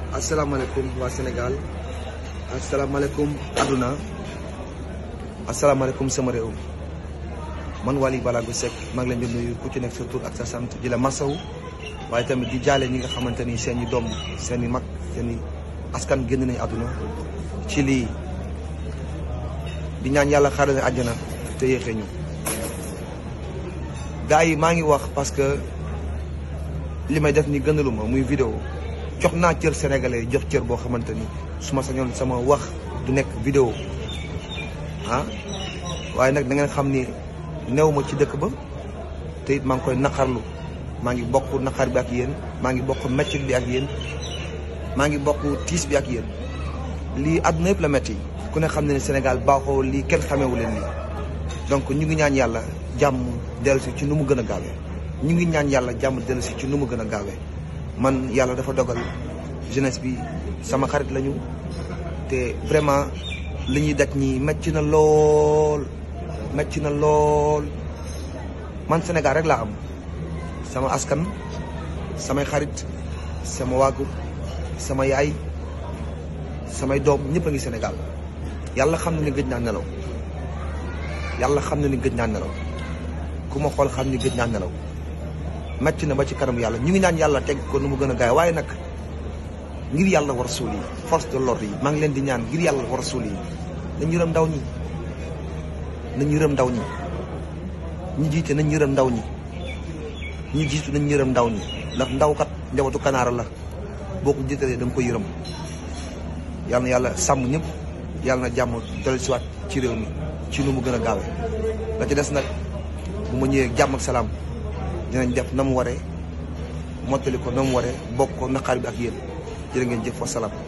asalaamaaleykum waa Sénégal asalaamaaleykum adduna asalaamaaleykum sama réew man Wally Ballago Seck maa ngi leen di nuyu ku ci nekk sa tur ak sa sant di la masawu waaye tamit di jaale ñi nga xamante ni seen i doom seen i mag seen i askan génn nañu àdduna ci lii di ñaan yàlla xaaral àjjana te yéexee ñu gars yi maa ngi wax parce que li may def ni gënaluma muy vidéo jox naa cër sénégalais jox cër boo xamante ni su ma sañoon sama wax du nekk vidéo ah waaye nag da ngeen xam ni new ma ci dëkk ba te it maa ngi koy naqarlu maa ngi bokk naqar bi ak yéen maa ngi bokk meccit bi ak yéen maa ngi bokk tiis bi ak yéen lii àdduna yëpp la metti ku ne xam ne ne Sénégal baaxoo lii kenn xamewu leen lii donc ñu ngi ñaan yàlla jàmm dellusi ci nu mu gën a gaawee ñu ngi ñaan yàlla jàmm dellusi ci nu mu gën a gaawee man yàlla dafa dogal jeunesse bi sama xarit lañu te vraiment li ñuy daj ñi metti na lool metti na lool man Sénégal rek laa am sama askan samay xarit sama waagur sama yaay samay doom ñëpp a ngi Sénégal yàlla xam na ni gëj naa nelaw yàlla xam na ni gëj naa nelaw ku ma xool xam ni gëj naa nelaw metti na ba ci kanam yàlla ñu ngi naan yàlla teg ko nu mu gën a gaay waaye nag ngir yàlla war suul yi force de l'ordre yi maa ngi leen di ñaan ngir yàlla war suul yi nañ yërëm ndaw ñi nañ yërëm ndaw ñi ñi jiite nañ yërëm ndaw ñi ñi jiitu nañ yërëm ndaw ñi ndax ndaw kat njabootu kanaara la boo ko jiitalee da nga ko yërëm yàlla na yàlla sàmm ñëpp yàlla na jàmm dellu siwaat ci réew mi ci nu mu gën a gaawee la ci des nag bu ma ñëwee jàmm ak salaam dinañ def na mu waree mottali ko na mu waree bokk ko naqaar bi ak yéen jërë ngeen jëf wa salaam